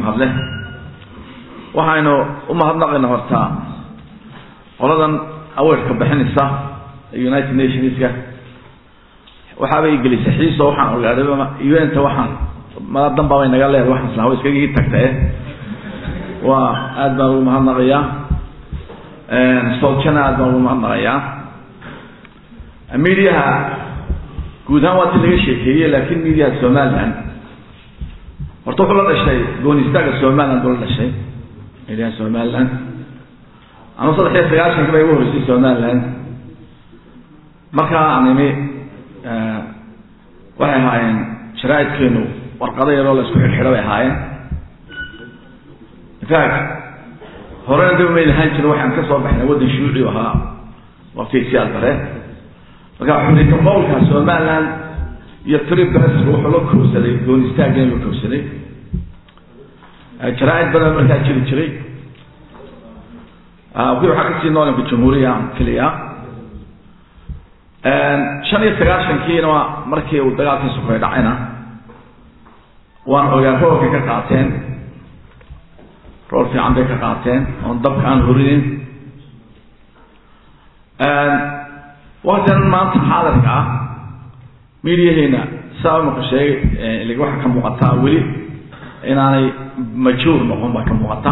mahadleh waxaynu u mahadnaqayna hortaa qoladan aweerka bixinaysa united nationska waxaabay gelisay xiiso waxaan ogaaday un-ta waxaan mala danbaabay naga leedahay waxaan islaha wa iskagii tagtae waa aad baan ugu mahadnaqayaa soljana aad baan ugu mahadnaqayaa mediaha guud ahaan waa ti laga sheekeeyey laakin mediaha somaliland horta wuxuu la dhashay goonistaga somaliland buu la dhashay mediaha somaliland ama saddex iyo sagaaشhanki bay ugu horeysay somaliland markaa aan imi waxay ahaayeen sharaaidkeenu warqado yaroo la isku xidhxidho bay ahaayeen infact horena daba may lahaan jiro waxaan ka soo baxnay waddan shuuci ahaa waqtigii aldare marka xuriyka qowlka somaliland iyo tribs wuxuu la koobsaday goonistaageen la koobsaday jaraaid badan markaa jiri jiray wii waxaa kasii noolanka jamhuuriya keliya shan iyo sagaashankiina waa markii uu dagaalkii sukoy dhacayna waan ogaa roolkay ka qaateen rool fiican bay ka qaateen oon dabka aan horinin waktigan maanta xaadirka ah mediaheena saa imaka sheegay waxaa ka muuqataa weli inaanay majuur noqon baa ka muuqata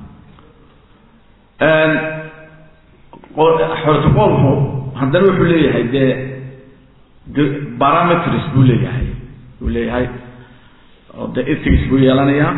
xortoqoolku haddana wuxuu leeyahay dee parameters buu leeyahay buu leeyahay oo de ethics buu yeelanayaa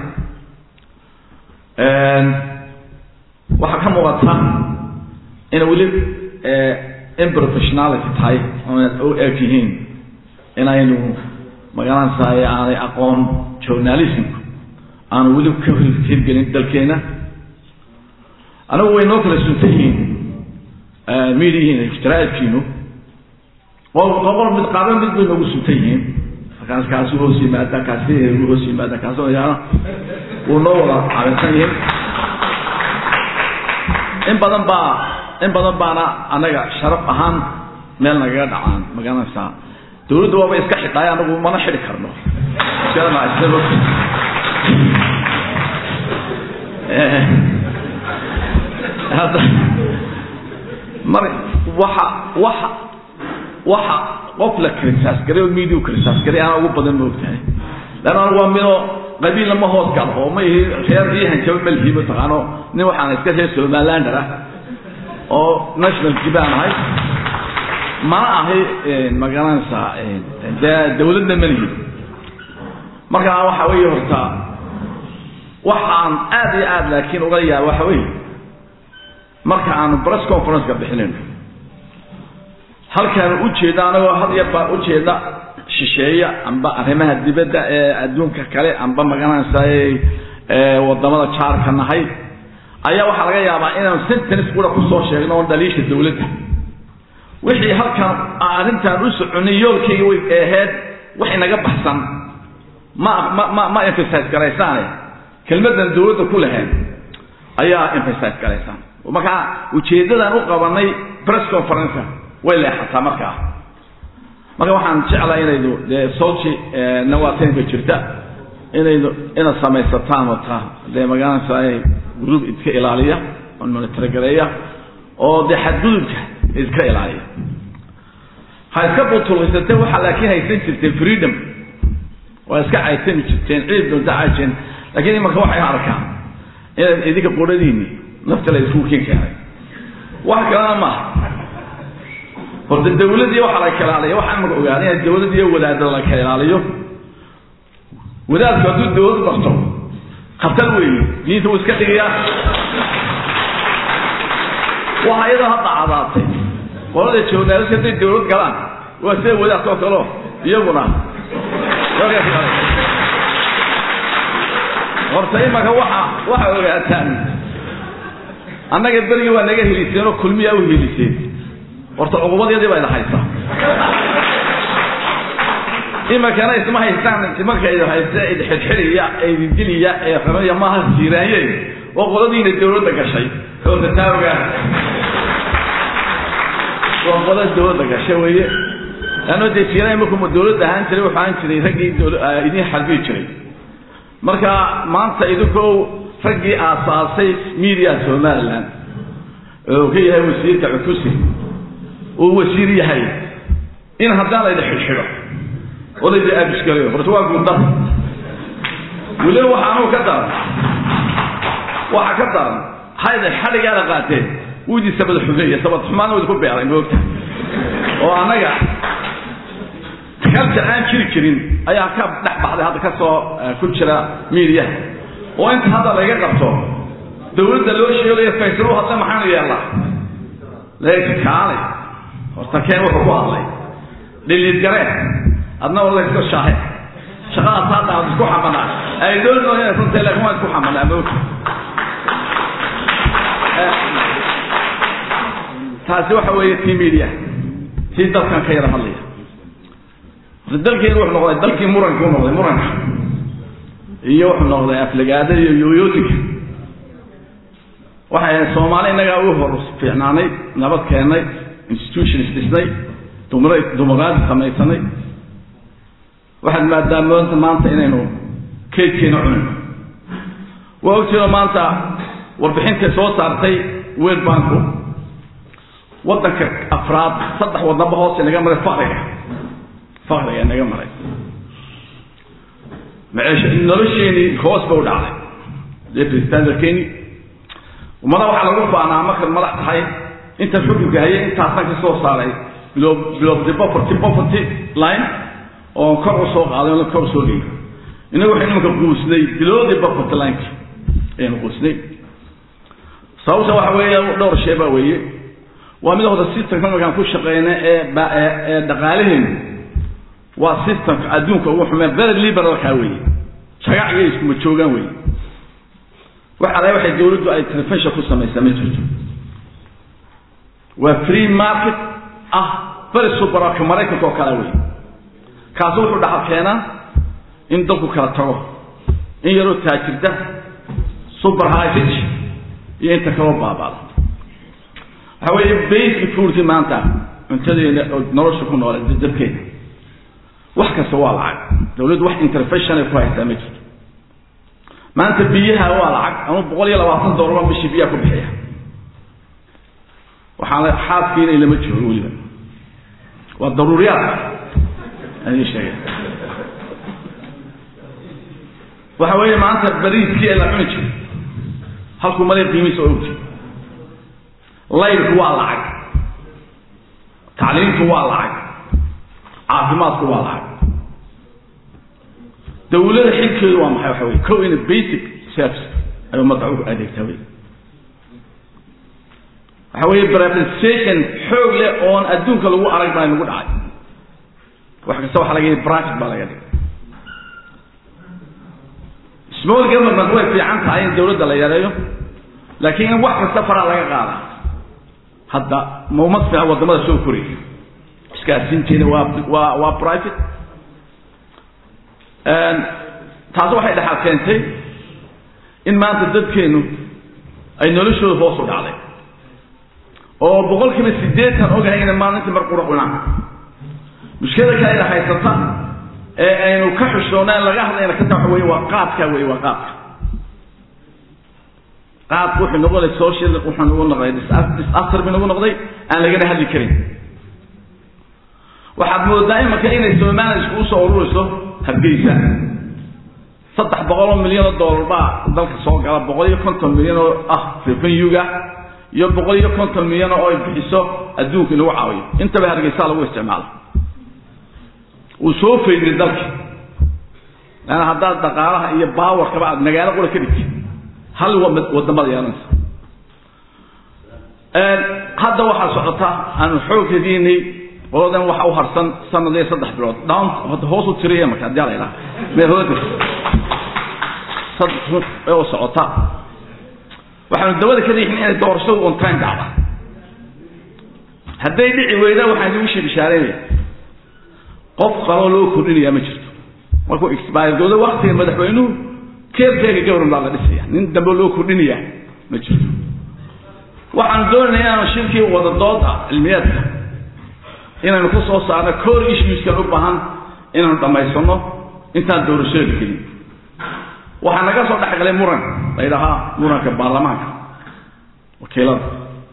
waxaa ka muuqata ina weli improfessionality tahay oonad u eg yihiin inaynu magaranaysaay aanay aqoon journalismku aanu weli ka hirgelin dalkeena anagu way noo kala suntan yihiin mediahiina ijtiraaidkiinu qol mid qaaba mid bay noogu suntan yihiin markaas kaasu hoos yimaada kaasi gu hoos yimaada kaas yaana wuu noo wada caabinsan yihiin in badan baa in badan baana anaga sharaf ahaan meel nagaga dhacaan magaranaysaa dawladda waaba iska xidhaay anagu mana xidi karno hadda mar waxa waxa waxa qof la krisaasgaray oo media krisaasgaray anaa ugu badan maogtahay lan anigu waa midoo qabiilna ma hoos galo oo ma ihi reer ii hanjabo malhi mataqaano nin waxaana iska reer somalilander ah oo national jibaan ahay mana ahi magaranaysaa dee dawladna malihi markaa waxa weeye horta waxaan aad iyo aad laakiin uga yaaba waxa weeye marka aanu press conferenceka bixinayno halkaanu ujeeda anagoo had iyo baa ujeeda shisheeya amba arrimaha dibadda ee adduunka kale amba magaranaysaay wadamada jaarka nahay ayaa waxaa laga yaabaa inaan sentence kura kusoo sheegno oon dhaliisha dawladda wixii halkan arrintaan u soconay yoolkayga way ahayd wax inaga baxsan ma ma ma ma emphasize garaysaane kelmadan dawladda ku lahayd ayaa emphasize garaysaan markaa ujeedadan u qabanay press conference way leexataa markaa marka waxaan jeclaa inaydu dee soci nawaateynka jirta inaydu inaad samaysataan wata dee magaranaysa group iska ilaaliya oo monitorogareeya oo dee xadgudubka iska ilaaliya ha iska butulaysatee waxaa laakiin haysan jirteen freedom waa iska caytami jirteen ciid doonta caajeen laakiin imarka waxay arkaan inaad idinka quradiini nafta la isku kin keenay wax kalena maaha horta dawladii waxa la kala ilaaliyo waxaan marka ogaaday in dawladii wadaadada la kala ilaaliyo wadaadku hadduu dawlad barto khatar weeye diinta wuu iska dhigayaa waxa iyadoo hadda cadaatay qolada journalist hadday dawlad galaan waa sida wadaadka oo kaleo iyaguna horta imaka waxa waxa ogaataan annaga berigi waa naga heliseen oo kulmiyaa u heliseen horta cuqubadyadii baa ida haysa imakana isma haystaan marka id haysta id xidxidhiya idin diliya ee xumaya maaha siiraanye oo qoladiina dawladda gashay horta taa ogaa waa qola dawladda gashay weeye leanno dee siiraanye markuu dawladda ahaan jiray wuxuu ahaan jiray raggii idin xarbii jiray marka maanta idinkoo raggii aasaasay media somaliland oo ka yahay wasiirka cukusi uu wasiir yahay in haddaan layda xidhxidho oo layda aabiskalayo horta waa guurdar weliba waxaanuu ka daran waxa ka daran hayda xadhigaada qaateen wuu idin sabad xumeeye sabad xumaana wuu idinku beeray moogta oo annaga culture aan jiri jirin ayaa ka dhex baxday hadda ka soo ku jira mediaha oo inta hadda layga qabto dawladda loo sheegayo faysal u hadla maxaanu yeellaa laakiin kaalay horta keen wuxuu ku hadlay dhiliid gareen adna wala iska shaahe shaqadaas hadda aad isku xamanaa ay doon noo inay runta laakiin waan isku xamanaa moogta taasi waxa weeye tii media tii dalkan ka yara hadlaya dalkeenu wuxuu noqday dalkii muranka u noqday muranka iyo wuxuu noqday aflagaada iyo yoyootinka waxay ahayd soomaali innagaa u hor fiicnaanay nabad keennay institutions dhisnay dumaraadi samaysanay waxaad maadaamooda maanta inaynu keydkeena cunayno waa ogtiino maanta warbixintay soo saartay world banku waddanka afraad saddex wadnaba hoos inaga maray fakriga fakriga inaga maray maceesha nolosheenii hoos ba u dhacday living standardkeeni ummada waxaa lagu faanaa markaad madax tahay inta xukunka hayay intaasan ka soo saaray below below the poverty poverty line oo kor u soo qaaday oo kor u soo geeyay inagu waxaynu imanka quusnay below the poverty line ayaynu quusnay sababta waxa weeye dhowr shay baa weeye waa mid horta systemka markaan ku shaqeyna ee ee dhaqaalaheenu waa systemka adduunka ugu xumeen very liberalka weeye jagac iyo iskuma joogaan weeye waxa la waxay dawladdu ay telefishin ku samaysaa ma jirto waa free market ah bari subaraka maraykanka oo kale weeye kaasi wuxuu dhaxal keenaa in dalku kala tago in yaroo taajirda super high rich iyo inta kaloo baabaada waxa weeye basic foodki maanta cuntadeena oo nolosha ku noole dabkeena wax kasta waa lacag dawladdu wax intervention ay ku haysaa ma jirto maanta biyaha waa lacag ama boqol iyo labaatan dollar baan bishii biyaha ku bixiya waxaan xaaskiina ilama joogo weliba waa daruuriyaad aan sheegay waxa weeye maanta bariiskii ee la cuni jiray halkuu malay qiimihiisa oo ogti layrku waa lacag tacliimtu waa lacag caafimaadku waa lacag dawlada xilkeedu waa maxay waxa weye kow ina basic service ay ummadda u adeegtaa wey waxa weeye privatization xoog leh oon adduunka lagu arag baa nagu dhacay wax kasta waxa laga yidhi branch baa laga dhigay small government way fiican tahay in dawladda la yareeyo laakiin in wax kasta faraa laga qaada hadda ma uma fiican wadamada soo koraya iskaasiinteeda waa waa waa private taasi waxay dhexal keentay in maanta dadkeenu ay noloshooda hoos u dhacday oo boqol kiiba siddeetan ogahay inay maalintii mar qura cunaan mushkilada kale ina haysata ee aynu ka xushoonaan laga hadlayna ka taa waxa weye waa qaadka weye waa qaadka qaadku wuxuu noqonay social wuxuu nagu noqday disaster bi nagu noqday aan lagana hadli karin waxaad moodaa imanka inay somaliland iskugu soo ururayso hargeysa saddex boqol oo milyan oo dollar baa dalka soo gala boqol iyo konton milyan oo ah revenuega iyo boqol iyo konton milyan oo ay bixiso adduunka in lagu caawiyo intaba hargeysaa lagu isticmaala wuu soo fayday dalka laana haddaad dhaqaalaha iyo baawarkaba aad magaalo qura ka dhigtid hal wadamada yeelanaysa hadda waxaa socota aanu xoog hadiinay qoladan waxa u harsan sanad iyo saddex bilood down hadda hoos u tiriya marka haddii la idhaha mee hooda saddex oo socota waxaanu dabada ka riixin inay doorashadu on time dhacda hadday dhici weyda waxaan idigu shii bishaareynaya qof qaloo loo kordhinayaa ma jirto markuu expiredooda waktiga madaxweynuhu keerkeega gawran baa la dhisaya nin dambe loo kordhinayaa ma jirto waxaanu doonayna inaanu shirkii wada dooda cilmiyeedka inaynu ku soo saarno core issueskan u baahan inaanu dhammaysano intaan doorashada gelin waxaa naga soo dhexgalay muran la yidhahaa muranka baarlamaanka wakiilada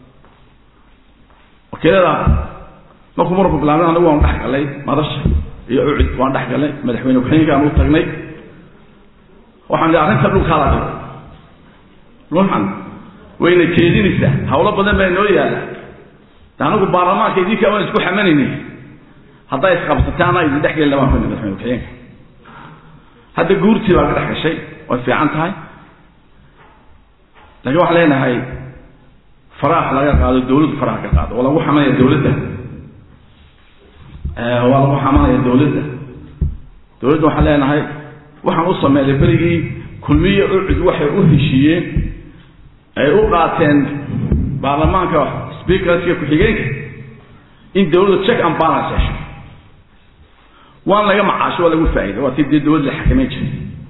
wakiilada markuu muranku bilaabnay anagu waan dhex galay madasha iyo ucid waan dhex galnay madaxweyne ku-xigeenkaan u tagnay waxaan idhi arrinta dhulkaa la dhigo ruuxan wayna jeedinaysaa hawlo badan baa inoo yaala anagu baarlamaanka idinka waan isku xamanayni hadday isqabsataana idin dhex geli labaan kuna madaxweyne ku-xigeenka hadda guurtii baa ka dhex gashay way fiican tahay laakiin waxaan leenahay faraax laga qaado dawladdu faraha ka qaado waa lagu xamanaya dawladda waa lagu xamanaya dawladda dawladda waxaan leenahay waxaan u sameeyay berigii kulmiye ucud waxay u heshiiyeen ay u qaateen baarlamaanka speakerska ku-xigeenka in dawladda check and balance hesho waan laga macaasho waa lagu faa'iida waa tii dee dawladda la xakameyn jiray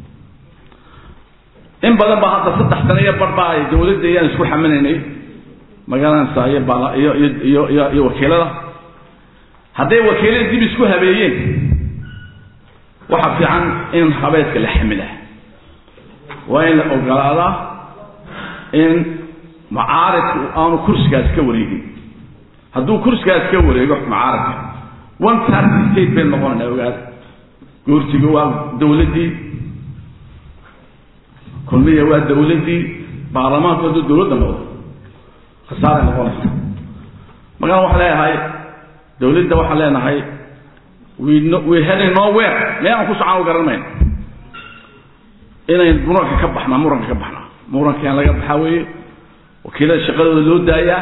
in badan baa hadda saddex sano iyo bar baa ay dawladda iyaan isku xamanaynay magaranaysa iyo baala iyo iyo iyo iyo iyo wakiilada hadday wakiilada dib isku habeeyeen waxa fiican in habeedka la xamila waa in la ogolaadaa in macaaridku aanu kursigaas ka wareegin hadduu kursigaas ka wareego macaaridka one party state bay noqonayna ogaada goortiga waa dawladdii kulmiya waa dawladdii baarlamaanku hadduu dawladda noqdo khasaaray noqonaysa markaan waxaan leeyahay dawladda waxaan leenahay we no we heading nowhere meelaan ku socon u garan mayno inayn muranka ka baxnaa muranka ka baxnaa murankaan laga baxaa weeye wakiilada shaqadooda loo daayaa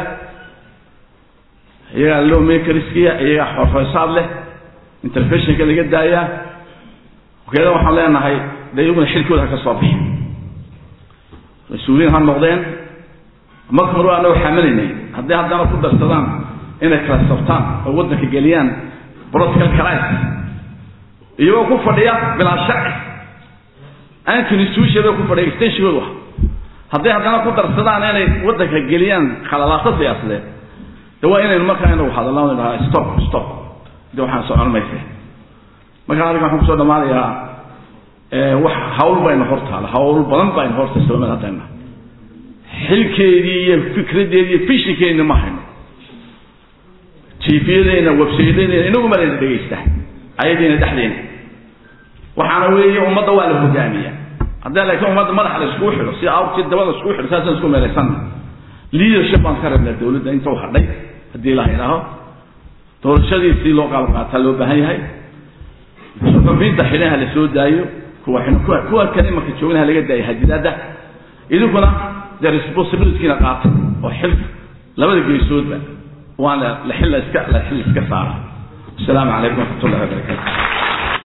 iyagaa loo makerskiya iyagaa xorfeysaad leh interfeshinka laga daayaa wakiilada waxaan leenahay dee iyaguna xilkooda ha ka soo bixin mas-uuliyiin ha noqdeen marka hore anagoo xamalaynay hadday haddana ku darsadaan inay kala sabtaan oo waddanka geliyaan political crisis iyagoo ku fadhiya bilaa sharci aan constitution bay ku fadhiya extenshigoodu ah hadday haddana ku darsadaan inay waddanka geliyaan khalalaaso siyaasadeed de waa inaynu markaa inagu hadallaan dhahaa stop stop de waxaan socon mayse markaa adiga waxaan kusoo dhamaanayaa wax hawl bayna hor taala hawl badan bayna horta soomada haddayna xilkeedii iyo fikradeedii iyo fishinkeedina ma hayno jiifiyadeenna websaydadeena inagu malayna dhegaysta ayadiina dhexdeena waxaana weeye ummadda waa la hogaamiyaa haddii laakiin ummadda madaxa la iskugu xidho si awrtii dabada iskugu xidho saasaan isku meelaysanna leadership baan ka rabnaa dawladda inta u hadhay haddii la idhaaho doorashadiisii loo qaab qaataa loo baahan yahay xubiinta xidhaha la soo daayo kuwa kuwa kuwa kale marka joognaha laga daayo hadidaada idinkuna dee responsibilityna qaata oo xil labada geesoodba waana la xil iska la xil iska saara asalaamu calaykum waraxmat ullahi wabarakatu